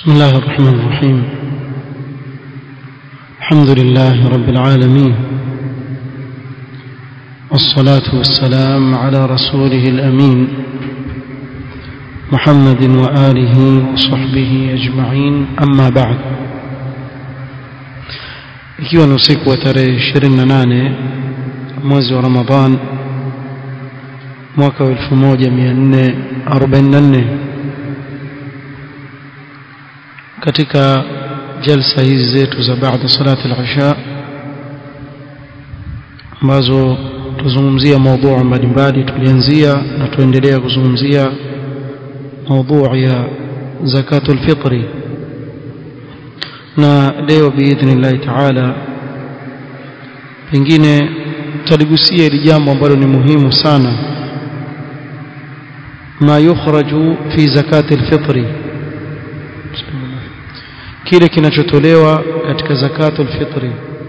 بسم الله الرحمن الرحيم الحمد لله رب العالمين والصلاة والسلام على رسوله الأمين محمد وآله وصحبه أجمعين أما بعد ikiwa ni usiku wa tarehe 28 mwezi wa Ramadhan mwaka wa 1444 katika jalsa hizi zetu za baada salati al-isha ambazo tuzungumzia mada mbalimbali tulianzia na tuendelea kuzungumzia mada ya zakatul fitri na leo biidhnillahi taala pengine taligusia hili jambo ambalo ni muhimu sana ma yukhraju fi zakati alfitri kile kinachotolewa katika zakatul fitri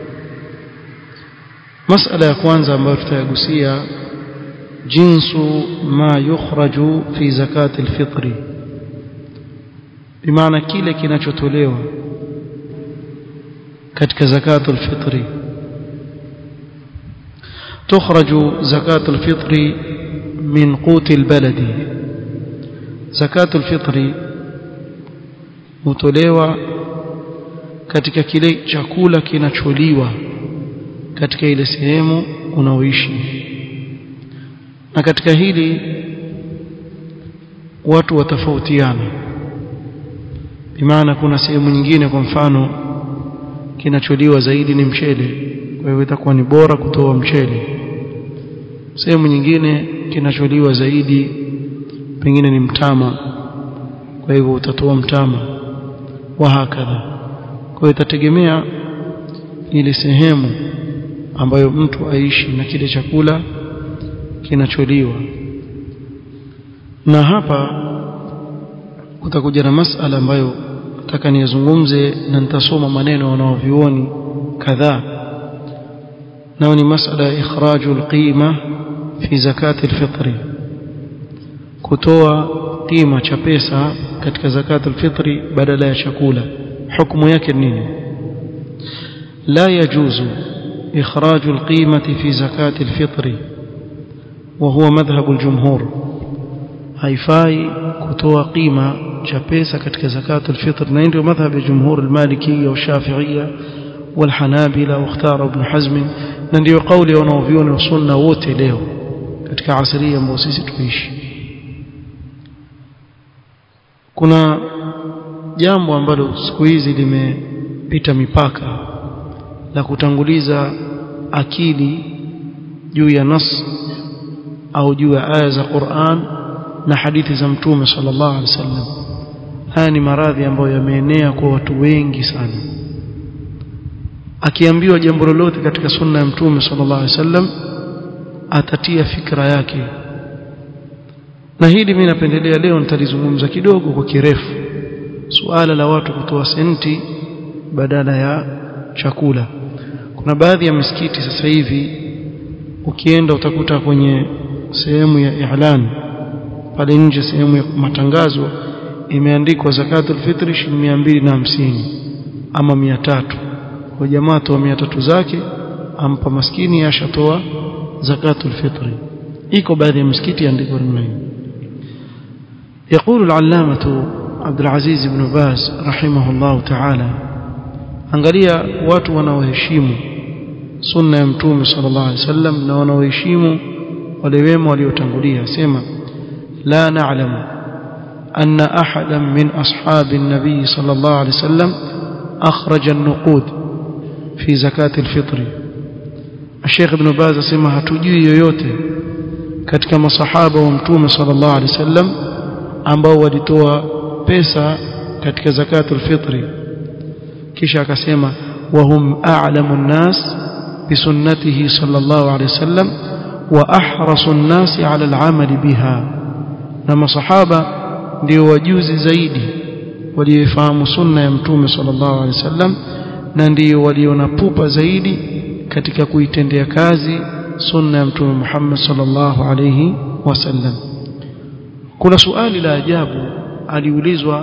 masala ya kwanza ambayo tutayagusia jinsu ma yukhraju fi zakati alfitri bimaana kile kinachotolewa katika zakatul fitri تخرج زكاة الفطر من قوت البلد زكاة الفطر hutolewa katika kile chakula kinacholiwa katika ile sehemu unaoishi na katika hili watu watafautiana bimaana kuna sehemu nyingine kwa mfano kinacholiwa zaidi ni mchele kwa hivyo itakuwa ni bora kutoa mchele sehemu nyingine kinacholiwa zaidi pengine ni mtama kwa hivyo utatoa mtama wa hakadha kwa hiyo itategemea ile sehemu ambayo mtu aishi na kile chakula kinacholiwa na hapa kutakuja na masala ambayo nataka niyazungumze na nitasoma maneno wanaovioni kadhaa nao ni masala ya ikhraju alqima fi zakati alfitri kutoa qima cha pesa katika zakati alfitri badala ya chakula hukumu yake nini la yajuzu ikhraju alqimati fi zakati alfitri وهو مذهب الجمهور haifai kutoa qima cha pesa katika zakatu alfitr na ndio madhhab ya jumhur almalikiyya wa shafi'iyya والحنابلة واختار ابن حزم na ndio kauli wanaoviona wa sunna wote leo katika asria ambayo sisi tuishi kuna jambo ambalo siku hizi limepita mipaka la kutanguliza akili juu ya nas au juu ya aya za Qur'an na hadithi za mtume sallallahu alaihi wasallam haya ni maradhi ambayo yameenea kwa watu wengi sana akiambiwa jambo lolote katika sunna ya mtume sallallahu alaihi wasallam atatia fikra yake na hili mimi napendelea leo nitalizungumza kidogo kwa kirefu suala la watu kutoa senti badala ya chakula kuna baadhi ya misikiti sasa hivi ukienda utakuta kwenye sehemu ya i'lan pale nje sehemu ya matangazo imeandikwa zakatul fitri shilingi 250 ama 300 kwa jamaa toa 300 zake ampa maskini ashatoa zakatul fitri iko baadhi ya misikiti andiko namna hiyo يقول العلامة عبد العزيز بن باز رحمه الله تعالى angalia watu wanaoheshimu sunna ya mtume sallallahu alaihi wasallam na wanaoheshimu wale wema waliotangulia sema la na'lamu anna ahadan min ashabi an-nabi sallallahu alaihi wasallam akhraja an-nuqud fi zakati al-fitr Sheikh Ibn Baz asema hatujui yoyote katika masahaba wa mtume sallallahu alaihi wasallam ambao walitoa pesa katika zakatul fitri kisha akasema wahum a'lamu an-nas bisunnatihi sallallahu alaihi wasallam wa ahrasu an-nas 'ala al-'amal biha na masahaba ndio wajuzi zaidi waliofahamu sunna ya mtume sallallahu alaihi wasallam na ndio waliona pupa zaidi katika kuitendea kazi sunna ya mtume Muhammad sallallahu alaihi wasallam kuna suali la ajabu aliulizwa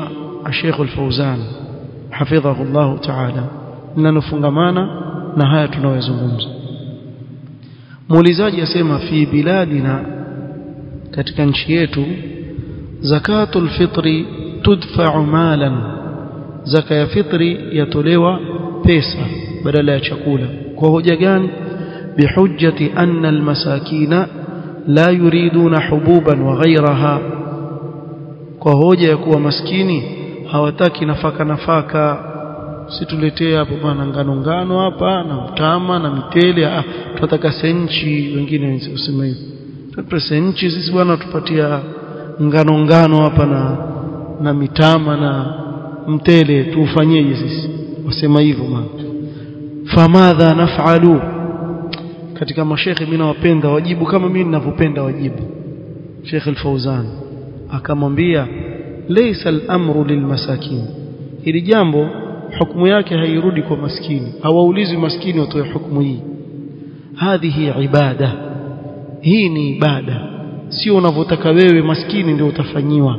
Sheikh Al-Fauzan hafidhahu Allah ta'ala linalofungamana na haya tunayozungumza muulizaji asema fi biladina katika nchi yetu zakatul fitri tudfa'u malan zaka ya fitri yatolewa pesa badala ya chakula kwa hoja gani bihujjati anna almasakina la yuriduna hububan wa ghayraha kwa hoja ya kuwa maskini hawataki nafaka nafaka situletee hapo bwana ngano ngano hapa na mtama na mitele ah tunataka senchi wengine useme hivyo tunataka senchi sisi bwana tupatia ngano ngano hapa na na mitama na mtele tuufanyeje sisi wasema hivyo maana famadha naf'alu katika mashekhe mimi nawapenda wajibu kama mimi ninavyopenda wajibu Sheikh Al-Fauzan akamwambia laysa al-amru lilmasakin hili jambo hukumu yake hairudi kwa maskini hawaulizi maskini watoe hukumu hii hadhihi ibada hii ni ibada sio unavyotaka wewe maskini ndio utafanyiwa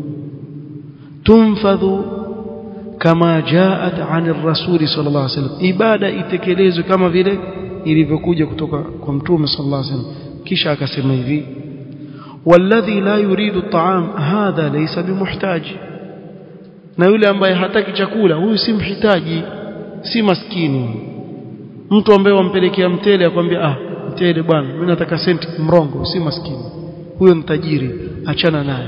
tunfadhu kama jaat anir rasuli sallallahu alaihi wasallam ibada itekelezwe kama vile ilivyokuja kutoka kwa mtume sallallahu alaihi wasallam kisha akasema hivi والذي لا يريد الطعام هذا ليس بمحتاج na yule ambaye hataki chakula huyu si mhitaji si maskini mtu ambaye wampelekea mtele akwambia ah mtele bwana mimi nataka senti mrongo si maskini huyo ni tajiri achana naye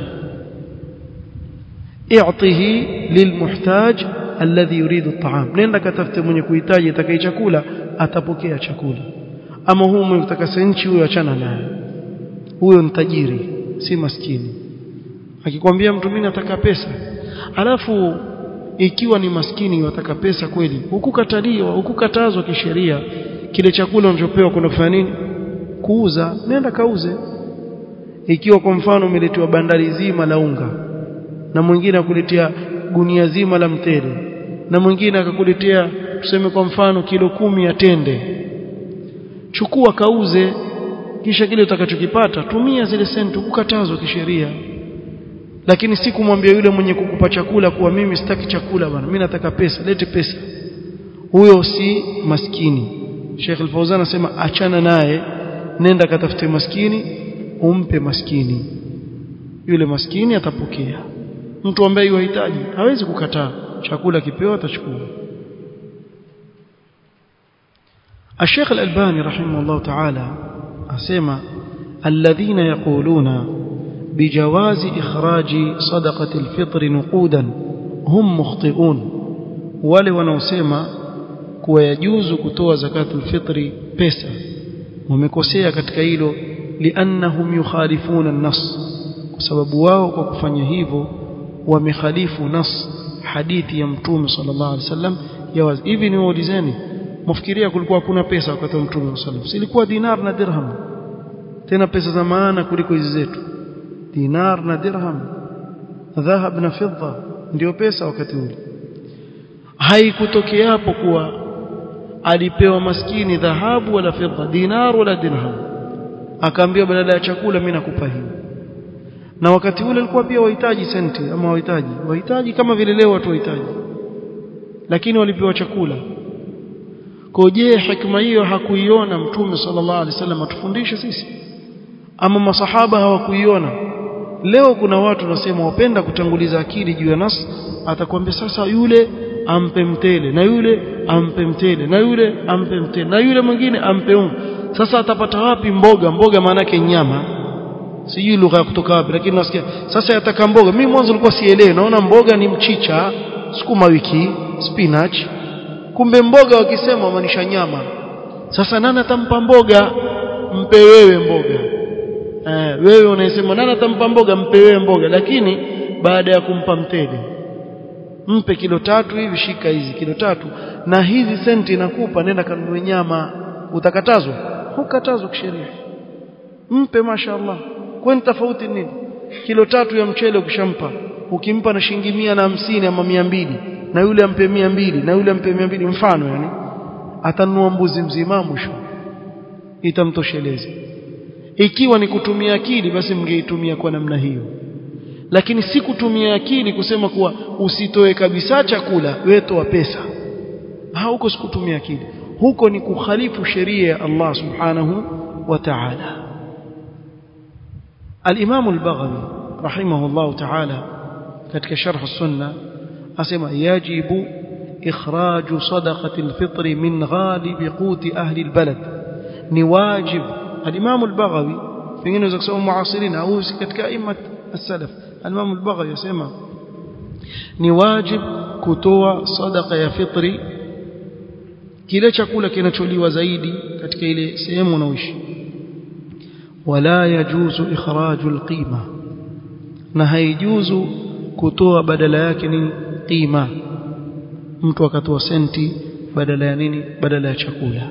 i'tihi lilmuhtaj alladhi yuridu at'am nenda katafute mwenye kuhitaji atakaye chakula atapokea chakula ama huyu mwenye kutaka senti huyo achana naye huyo ni tajiri si maskini akikwambia mtu mimi nataka pesa alafu ikiwa ni maskini wataka pesa kweli hukukataliwa hukukatazwa kisheria kile chakula unachopewa kuna kufanya nini kuuza nenda kauze ikiwa kwa mfano umeletewa bandari zima la unga na mwingine akuletea gunia zima la mtele na mwingine akakuletea tuseme kwa mfano kilo kumi ya tende chukua kauze kisha kile utakachokipata tumia zile senti kukatazwa kisheria lakini si kumwambia yule mwenye kukupa chakula kuwa mimi sitaki chakula bwana mimi nataka pesa lete pesa huyo si maskini Sheikh Al-Fauzan anasema achana naye nenda katafute maskini umpe maskini yule maskini atapokea mtu ambaye yuhitaji hawezi kukataa chakula kipewa atachukua الشيخ الألباني رحمه الله تعالى أسمى الذين يقولون بجواز إخراج صدقة الفطر نقودا هم مخطئون wale wanaosema kuwa yajuzu kutoa zakatul fitri pesa wamekosea katika hilo liannahum yukhalifuna an-nas kwa sababu wao kwa kufanya hivyo wamekhalifu nas hadithi ya mtume sallallahu alaihi wasallam ya wazi hivi ni waulizeni mfikiria kulikuwa hakuna pesa wakati wa mtume sallallahu alaihi wasallam silikuwa dinar na dirham tena pesa za maana kuliko hizi zetu dinar na dirham dhahab na fidda ndio pesa wakati ule haikutokea hapo kuwa alipewa maskini dhahabu wala fidda dinar wala dirham akaambiwa badala ya chakula mimi nakupa hii na wakati ule alikuwa pia wahitaji senti ama wahitaji wahitaji kama vile leo watu wahitaji lakini walipewa chakula kwa je hikma hiyo hakuiona mtume sallallahu alaihi wasallam atufundishe sisi ama masahaba hawakuiona leo kuna watu nasema wapenda kutanguliza akili juu ya nas atakwambia sasa yule ampe mtele na yule ampe mtele na yule ampe mtele na yule mwingine ampe unga sasa atapata wapi mboga mboga maana yake nyama sijui lugha ya kutoka wapi lakini nasikia sasa yataka mboga mimi mwanzo nilikuwa sielewi naona mboga ni mchicha sukuma wiki spinach kumbe mboga wakisema maanisha nyama sasa nani atampa mboga mpe wewe mboga eh, wewe unasema nani atampa mboga mpe wewe mboga lakini baada ya kumpa mtele mpe kilo tatu hivi shika hizi kilo tatu na hizi senti nakupa nenda kanunue nyama utakatazwa hukatazwa kisheria mpe mashaallah kwani tofauti nini kilo tatu ya mchele ukishampa ukimpa na shilingi mia na hamsini ama mia mbili na yule ampe mia mbili na yule ampe mia mbili mfano yani atanunua mbuzi mzima mwisho itamtosheleza ikiwa ni kutumia akili basi mngeitumia kwa namna hiyo lakini si kutumia akili kusema kuwa usitoe kabisa chakula wewe toa pesa ha huko sikutumia akili huko ni kukhalifu sheria ya Allah subhanahu wa ta'ala al-Imam al-Baghawi rahimahullah ta'ala katika sharh as-sunnah asema yajibu ikhraju sadaqati al-fitr min ghalib quti ahli al-balad ni wajib al-Imam al-Baghawi pengine unaweza kusema muasirina au katika immat as-salaf al-Imam al-Baghawi yasema ni wajib kutoa sadaqa ya fitri kile chakula kinacholiwa zaidi katika ile sehemu unaoishi wala yajuzu ikhraju alqima na haijuzu kutoa badala yake nini qima mtu akatoa senti badala ya nini badala ya chakula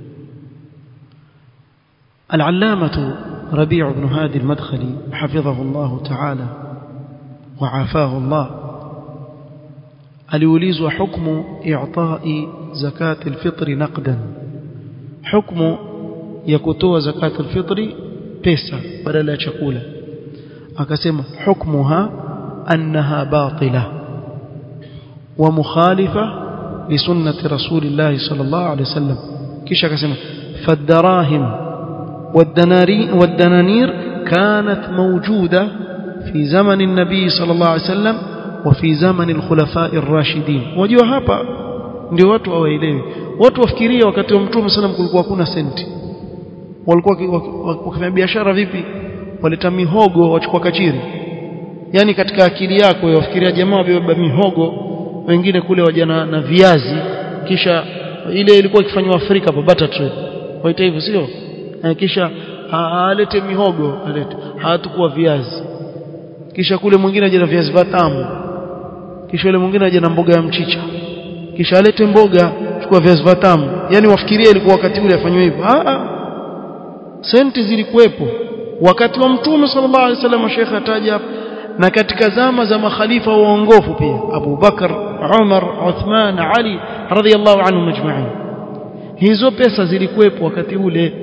العلامة ربيع بن هادي المدخلي حفظه الله تعالى وعافاه الله aliulizwa hukmu i'ta'i zakati alfitri naqdan hukmu ya kutoa zakati alfitri pesa badala ya chakula akasema hukmuha annaha batila wa mukhalifa li sunnati rasulillah sallallahu alayhi wasallam kisha akasema fadarahim والدنانير كانت موجودة في زمن النبي صلى الله عليه وسلم وفي زمن الخلفاء الراشدين wajua hapa ndio watu hawaelewi watu wafikiria wakati wa mtume sallam kulikuwa hakuna senti walikuwa wakifanya biashara vipi waleta mihogo wachukua kachiri yani katika akili yako wafikiria jamaa wabeba mihogo wengine kule waja na, na viazi kisha ile ilikuwa ikifanywa Afrika hapa butter trade waita hivyo sio kisha alete mihogo alete hatakuwa viazi kisha kule mwingine aje na viazi vitamu kisha yule mwingine aje na mboga ya mchicha kisha alete mboga chukua viazi vitamu yani wafikirie ilikuwa wakati ule afanywe hivyo a a senti zilikuwepo wakati wa mtume sallallahu alaihi wasallam Sheikh ataja na katika zama za makhalifa waongofu pia Abu Bakar Umar Uthman Ali radhiyallahu anhum majma'in hizo pesa zilikuwepo wakati ule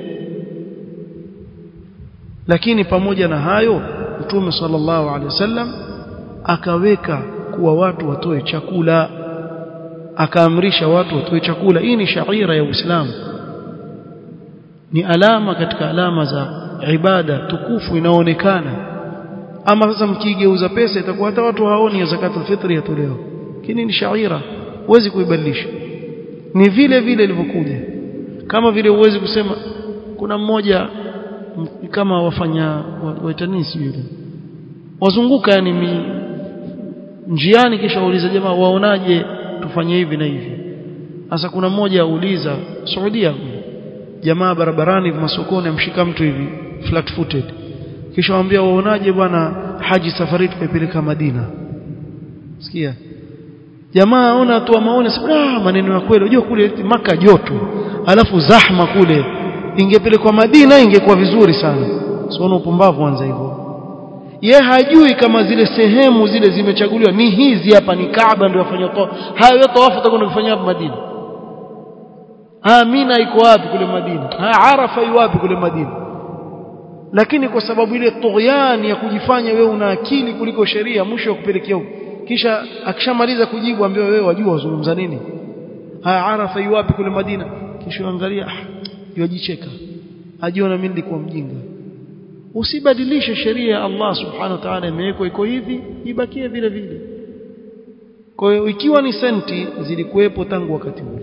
lakini pamoja na hayo mtume sallallahu alaihi wasallam akaweka kuwa watu watoe chakula akaamrisha watu watoe chakula hii ni shaira ya Uislamu ni alama katika alama za ibada tukufu inaonekana ama sasa mkigeuza pesa itakuwa hata watu haoni ya zakatul fitri yatolewa lakini ni shaira huwezi kuibadilisha ni vile vile ilivyokuja kama vile huwezi kusema kuna mmoja kama wafanya waitanisi yule wazunguka yani mi, njiani kisha wauliza jamaa waonaje tufanye hivi na hivi sasa kuna mmoja auliza Saudia jamaa barabarani masokoni amshika mtu hivi flat footed kisha waambia waonaje bwana haji safari tupeleka Madina sikia jamaa aona atoa maoni ah maneno ya kweli unajua kule maka joto alafu zahma kule ingepelekwa Madina ingekuwa vizuri sana siona upumbavu anza hivyo ye hajui kama zile sehemu zile zimechaguliwa ni hizi hapa ni Kaaba ndio wafanya toa hayo tawafu utakwenda kufanya hapa Madina Amina iko wapi kule Madina ha Arafa iko wapi kule Madina lakini kwa sababu ile tughyani ya kujifanya wewe una akili kuliko sheria mwisho kupelekea huko kisha akishamaliza kujibu ambaye wewe wajua wazungumza nini ha Arafa iko wapi kule Madina kisha angalia ah yajicheka ajiona mimi nilikuwa mjinga usibadilishe sheria ya Allah subhanahu wa ta'ala imewekwa iko hivi ibakie vile vile kwa hiyo ikiwa ni senti zilikuwepo tangu wakati ule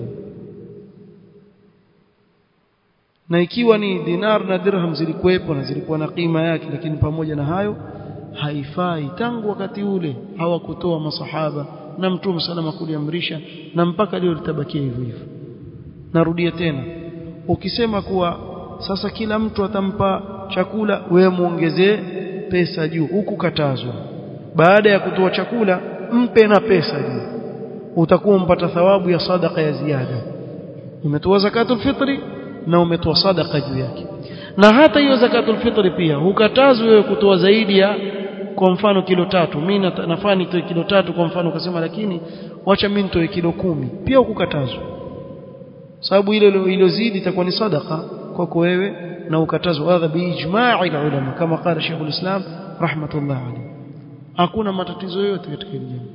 na ikiwa ni dinar na dirham zilikuwepo na zilikuwa na kima yake lakini pamoja na hayo haifai tangu wakati ule hawakutoa masahaba na mtume salama kuliamrisha na mpaka leo litabakia hivyo hivyo narudia tena ukisema kuwa sasa kila mtu atampa chakula wewe muongezee pesa juu huku katazwa baada ya kutoa chakula mpe na pesa juu utakuwa mpata thawabu ya sadaka ya ziada umetoa zakatul fitri na umetoa sadaka juu yake na hata hiyo zakatul fitri pia hukatazwi wewe kutoa zaidi ya kwa mfano kilo tatu mimi nafaa nitoe kilo tatu kwa mfano ukasema lakini wacha mimi nitoe kilo kumi pia hukukatazwa sababu ile iliyozidi itakuwa ni sadaka kwako wewe na ukatazwa hadha biijma'i ulama kama qala Sheikh al-Islam rahmatullah alayhi hakuna matatizo yoyote katika hili jambo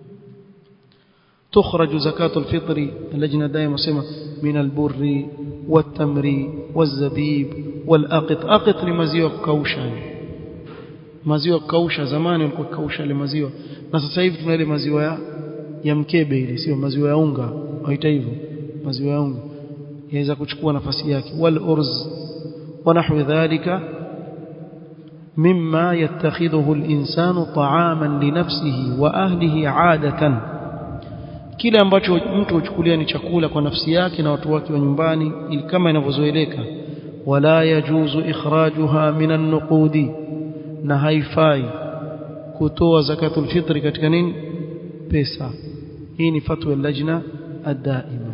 تخرج زكاة الفطر اللجنة دائما سمى من البر والتمر والزبيب والأقط أقط لمزيوة كوشا maziwa kausha zamani walikuwa kausha ile maziwa na sasa hivi tuna ile maziwa ya, ya mkebe ile sio maziwa ya unga waita hivyo maziwa ya unga yaweza kuchukua nafasi yake wal urz wa nahwi dhalika mimma yattakhidhuhu al-insanu ta'aman li nafsihi wa ahlihi 'adatan kile ambacho mtu huchukulia ni chakula kwa nafsi yake na watu wake wa nyumbani ili kama inavyozoeleka wala yajuzu ikhrajuha minan nuqudi na haifai kutoa zakatul fitri katika nini pesa hii ni fatwa ya lajna ad-daima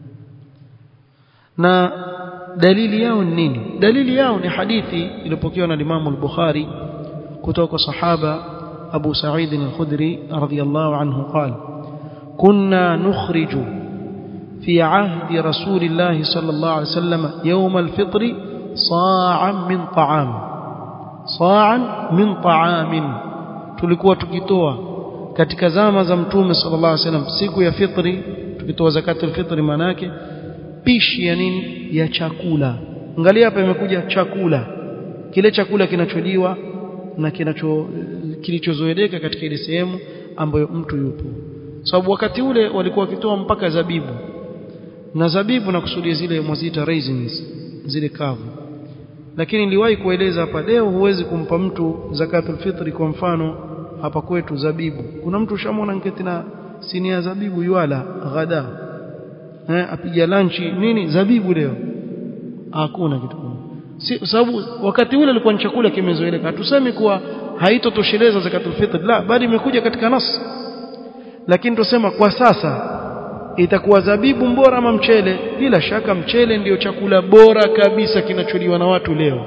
na dalili yao ni nini dalili yao ni hadithi iliyopokewa na Imam al-Bukhari kutoka kwa sahaba Abu Sa'id al-Khudri radhiyallahu anhu qala كنا نخرج في عهد رسول الله صلى الله عليه وسلم يوم الفطر صاعا من طعام صاعا من طعام tulikuwa tukitoa katika zama za mtume sallallahu alaihi wasallam siku ya fitri tukitoa zakatul fitri manake pishi ya nini ya chakula angalia hapa imekuja chakula kile chakula kinacholiwa na kinacho kilichozoeleka katika ile sehemu ambayo mtu yupo sababu wakati ule walikuwa wakitoa mpaka zabibu na zabibu na kusudia zile mwazita raisins zile kavu lakini niliwahi kueleza hapa leo huwezi kumpa mtu zakatul fitri kwa mfano hapa kwetu zabibu kuna mtu ushamwona nketi na sinia zabibu yuala ghada eh apiga lanchi nini zabibu leo hakuna kitu si sababu wakati ule alikuwa ni chakula kimezoeleka hatusemi kuwa haitotosheleza zakatul fitri la bali imekuja katika nas lakini tusema kwa sasa itakuwa zabibu bora ama mchele bila shaka mchele ndiyo chakula bora kabisa kinacholiwa na watu leo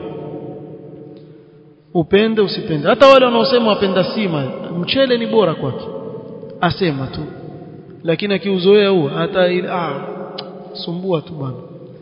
upende usipende hata wale wanaosema wapenda sima mchele ni bora kwake asema tu lakini akiuzoea huo hata ah sumbua tu bwana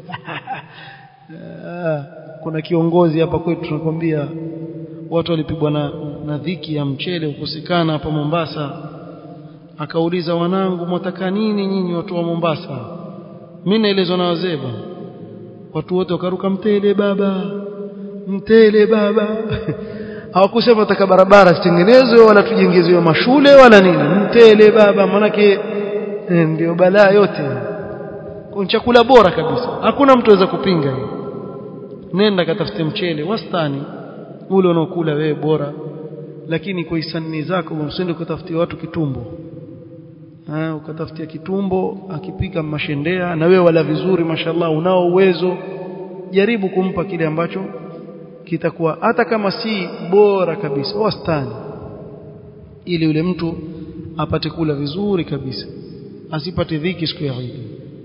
kuna kiongozi hapa kwetu tunakwambia watu walipigwa na, na dhiki ya mchele ukosekana hapa Mombasa akauliza wanangu mwataka nini nyinyi watu wa Mombasa mimi naelezwa na wazee bwana watu wote wakaruka mtele baba mtele baba hawakusema taka barabara zitengenezwe wala tujengezewe mashule wala nini mtele baba manake eh, ndio balaa yote kwa chakula bora kabisa hakuna mtu aweza kupinga hiyo nenda katafute mchele wastani ule unaokula wewe bora lakini kwa hisani zako usende kutafutia watu kitumbo ha, ukatafutia kitumbo akipika mashendea na wewe wala vizuri mashallah unao uwezo jaribu kumpa kile ambacho kitakuwa hata kama si bora kabisa wastani ili yule mtu apate kula vizuri kabisa asipate dhiki siku ya Eid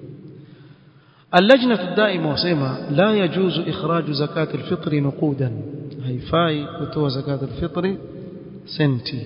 اللجنة الدائمة وسيما لا يجوز إخراج زكاة الفطر نقودا هيفاي كتوى زكاة الفطر سنتي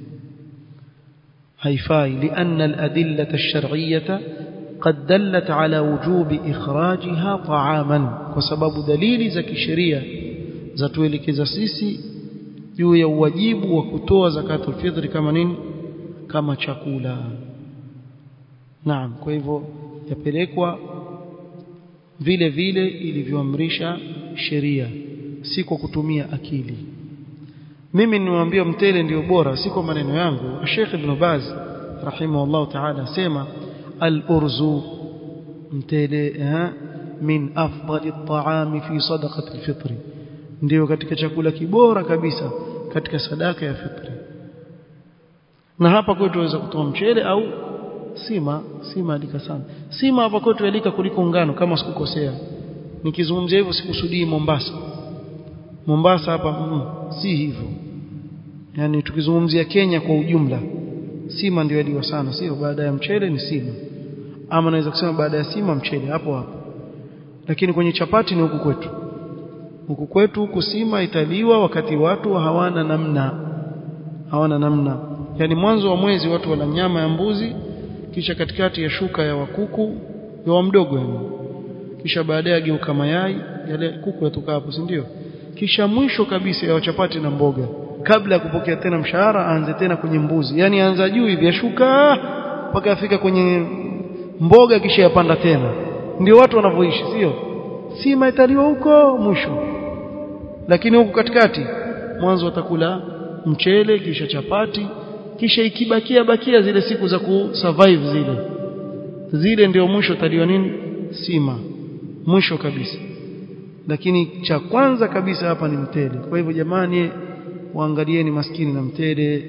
هيفاي لأن الأدلة الشرعية قد دلت على وجوب إخراجها طعاما وسبب دليل زكي شريعة زتويلك زسيسي juu ya uwajibu wa kutoa zakatul fitri kama nini kama chakula naam kwa hivyo yapelekwa vile vile ilivyoamrisha sheria si kwa kutumia akili mimi nimwambia mtele ndio bora si kwa maneno yangu Sheikh Ibn Baz rahimahullah ta'ala sema al-urzu mtele eh, min afdali at-ta'ami fi sadaqati al-fitr ndio katika chakula kibora kabisa katika sadaka ya fitri na hapa kwetu tuweza kutoa mchele au sima sima alika sana sima hapa kwetu alika kuliko ngano kama sikukosea nikizungumzia hivyo sikusudii Mombasa Mombasa hapa mm, si hivyo yani tukizungumzia Kenya kwa ujumla sima ndio yaliwa sana sio baada ya mchele ni sima ama naweza kusema baada ya sima mchele hapo hapo lakini kwenye chapati ni huku kwetu huku kwetu huku sima italiwa wakati watu hawana namna hawana namna yani mwanzo wa mwezi watu wana nyama ya mbuzi kisha katikati ya shuka ya wakuku ya mdogo yani kisha baadaye ageuka mayai yale kuku yatoka hapo si ndio kisha mwisho kabisa ya chapati na mboga kabla ya kupokea tena mshahara aanze tena kwenye mbuzi yani aanza juu hivi ashuka mpaka afika kwenye mboga kisha yapanda tena ndio watu wanavyoishi sio si maitaliwa huko mwisho lakini huku katikati mwanzo watakula mchele kisha chapati kisha ikibakia bakia zile siku za kusurvive zile zile ndio mwisho taliwa nini sima mwisho kabisa lakini cha kwanza kabisa hapa ni mtele kwa hivyo jamani waangalieni maskini na mtele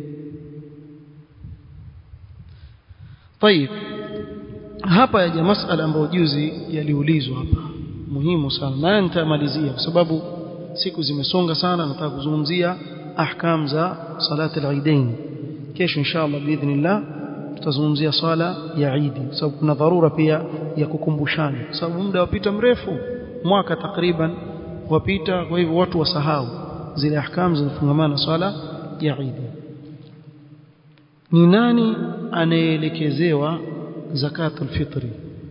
طيب hapa yaja masala ambayo juzi yaliulizwa hapa muhimu sana na nitamalizia kwa sababu siku zimesonga sana nataka kuzungumzia ahkam za salat al-eidain kesho inshallah biidhnillah tutazungumzia swala ya Eid kwa sababu kuna dharura pia ya kukumbushana kwa sababu muda wapita mrefu mwaka takriban wapita kwa hivyo watu wasahau zile ahkam zinafungamana na swala ya Eid ni nani anayeelekezewa zakatul fitri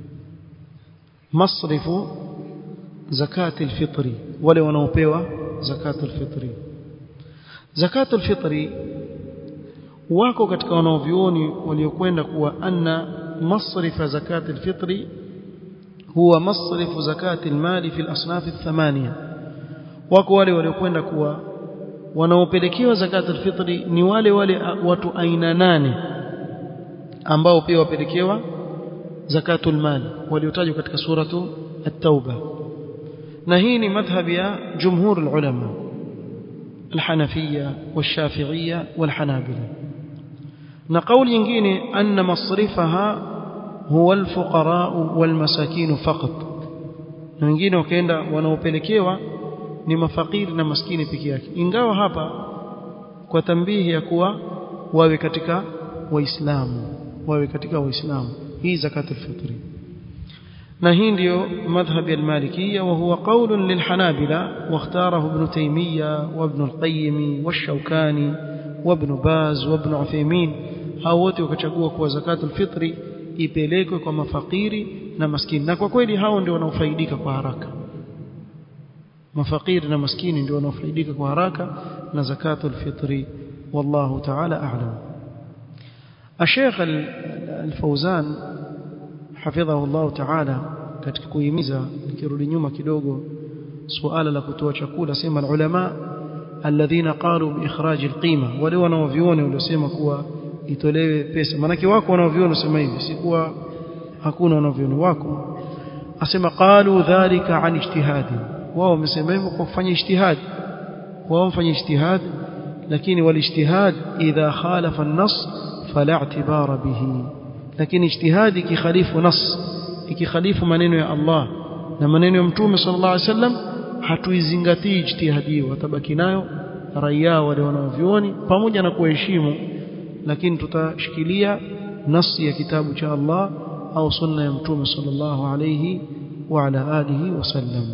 masrifu zakatul fitri wale wanaopewa zakatul fitri zakatul fitri wako katika wanaovioni waliokwenda kuwa anna masrifa zakatul fitri huwa masrifu zakati almali fi al-asnaf athmania wako wale waliokwenda kuwa wanaopelekewa zakat alfitri ni wale wale watu aina nane ambao pia wapelekewa zakatul mali waliotajwa katika suratu at-tauba na hii ni madhhab ya jumhur ulama الحنفية والشافعية والحنابلة نقول ينجيني أن مصرفها هو الفقراء والمساكين فقط wengine wakaenda wanaopelekewa ni mafakiri na maskini peke yake ingawa hapa kwa tambihi ya kuwa wawe katika waislamu wawe katika waislamu hii zakatul fitri na hii ndio madhhab al-malikiyya wa huwa qawl lilhanabila واختاره ابن تيمية وابن القيم والشوكاني وابن باز وابن عثيمين hao wote wakachagua kuwa zakatul fitri ipelekwe kwa mafakiri na maskini na kwa kweli hao ndio wanaofaidika kwa haraka mafakiri na maskini ndio wanaofaidika kwa haraka na zakatul fitri wallahu ta'ala a'lam الشيخ الفوزان حفظه الله تعالى katika kuhimiza nikirudi nyuma kidogo suala la kutoa chakula sema ulama alladhina qalu bi ikhraj alqima wale wanaoviona waliosema kuwa itolewe pesa manake wako wanaoviona sema hivi si kuwa hakuna wanaoviona wako asema qalu dhalika an ijtihadi wao wamesema hivyo kwa kufanya ijtihad wao wamfanya ijtihad lakini walijtihad idha khalafa an-nass fala i'tibara bihi lakini ijtihadi kikhalifu nas ikikhalifu maneno ya Allah na maneno ya mtume sallallahu alaihi wasallam hatuizingatii ijtihadi watabaki nayo raia wale wanaovioni pamoja na kuheshimu lakini tutashikilia nasi ya kitabu cha Allah au sunna ya mtume sallallahu alayhi wa ala alihi wasallam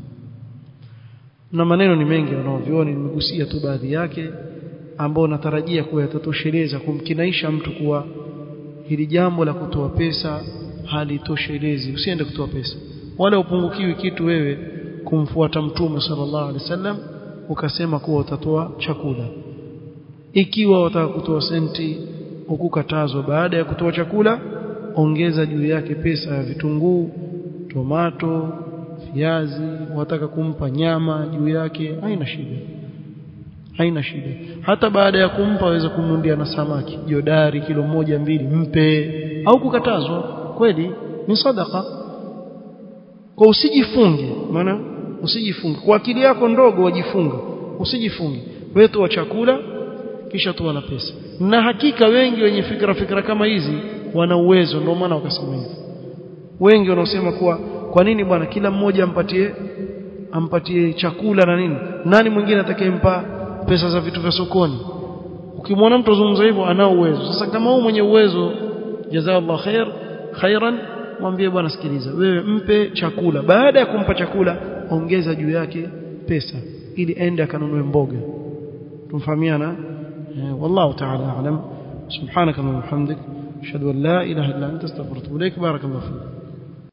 na maneno ni mengi wanaovioni nimegusia tu baadhi yake ambao natarajia kuwa yatatosheleza kumkinaisha mtu kuwa hili jambo la kutoa pesa halitoshelezi usiende kutoa pesa wala upungukiwi kitu wewe kumfuata mtume sallallahu alaihi wasallam ukasema kuwa utatoa chakula ikiwa wataka kutoa senti ukukatazwa baada ya kutoa chakula ongeza juu yake pesa ya vitunguu tomato viazi wataka kumpa nyama juu yake haina shida haina shida hata baada ya kumpa waweza kumnundia na samaki jodari kilo moja mbili mpe au kukatazwa kweli ni sadaka kwa usijifunge maana usijifunge kwa akili yako ndogo wajifunga usijifunge wewe toa chakula kisha toa na pesa na hakika wengi wenye fikra fikra kama hizi wana uwezo ndio maana wakasema hivi wengi wanaosema kuwa kwa nini bwana kila mmoja ampatie ampatie chakula na nini nani mwingine atakayempa pesa za vitu vya sokoni ukimwona mtu azungumza hivyo anao uwezo sasa kama wewe mwenye uwezo jazaallahu khair khairan mwambie bwana sikiliza wewe mpe chakula baada ya kumpa chakula ongeza juu yake pesa ili aende akanunue mboga tumfahamiana والله تعالى أعلم سبحانك اللهم وبحمدك أشهد أن لا إله إلا أنت استغفرك وإليك بارك الله فيك